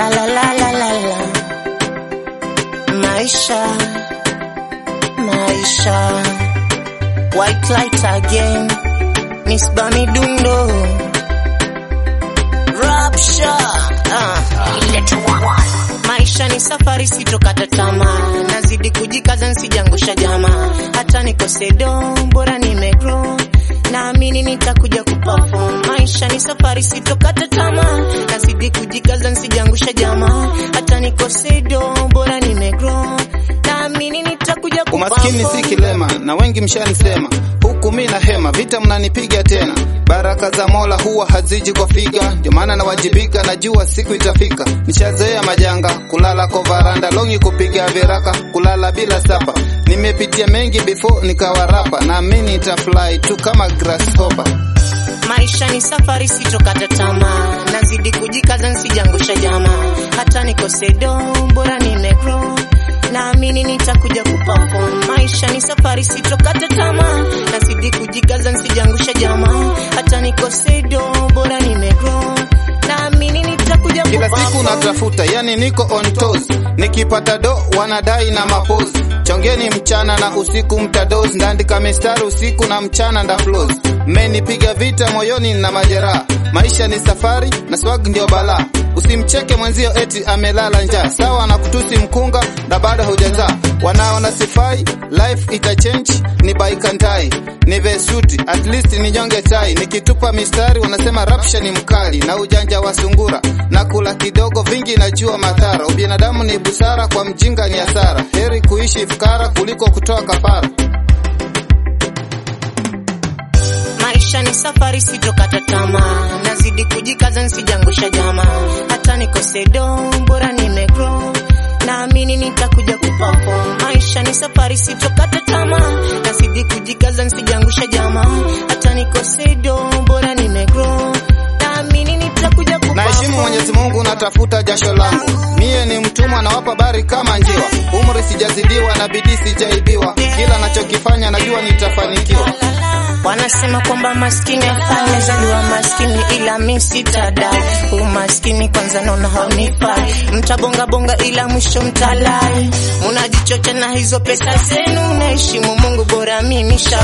La la la la la la. Maisha, maisha. White light again. Miss Bami Dundo. Rapture. Ah. Maisha ni safari, sitokata tamaa, nazidi kujikaza, nsijangusha jamaa, hata nikose do, bora nimegrow, naamini nitakuja kuperform. Maisha ni safari, sitokata tamaa, nazidi kujikaza, nsijangusha jamaa, hata nikose do, bora nimegrow, naamini nitakuja Umaskini si kuperform. kilema na wengi mshanisema, huku mi na hema, vita mnanipiga tena. Baraka za Mola huwa haziji kwa figa, ndio maana nawajibika, najua siku itafika. Nishazoea majanga, kulala kwa varanda, longi kupiga viraka, kulala bila sapa. Nimepitia mengi before nikawa rapa, naamini nitafly tu kama grasshopper. Maisha ni safari, sitokata tamaa, nazidi kujikaza, nsijangusha jamaa, hata nikose do, bora nimegrow, naamini nitakuja kuperform. Maisha ni safari, sitokata tamaa, nazidi kujikaza, nsijangusha jamaa, hata nikose do, bora nimegrow, naamini nitakuja Kila siku kuperform. natafuta, yani niko on toes. Nikipata do wanadai na mapozi. Chongeni mchana na usiku mtadozi, ndaandika mistari usiku na mchana nda flows. Mmenipiga vita moyoni na majeraha. Maisha ni safari na swag ndio balaa. Usimcheke mwenzio eti amelala njaa, sawa na kutusi mkunga na bado hujazaa. Wanaona sifai, life ita change, ni baikantai ni vesuti, at least ni nyonge tai. Nikitupa mistari wanasema rapsha ni mkali na ujanja wa sungura, na kula kidogo vingi najua madhara. Ubinadamu ni busara, kwa mjinga ni hasara. Heri kuishi fukara kuliko kutoa kafara. Maisha ni safari, sitokata tamaa, nazidi kujikaza, nsijangusha jamaa, hata nikose do, bora nimegrow, naamini nitakuja kuperform. Maisha ni safari, sitokata tamaa, nazidi kujikaza, nsijangusha jamaa, hata nikose do, bora nimegrow, naamini nitakuja Naheshimu Mwenyezi Mungu, natafuta jasho langu. Mie ni mtumwa, nawapa bari kama njiwa. Umri sijazidiwa na bidii sijaibiwa, kila nachokifanya najua nitafanikiwa. Wanasema kwamba maskini afanye zaliwa maskini, ila mi sitadai umaskini. Kwanza naona haunifai, mtabonga bonga ila mwisho mtalai. Munajichocha na hizo pesa zenu, naheshimu Mungu, bora mi nisha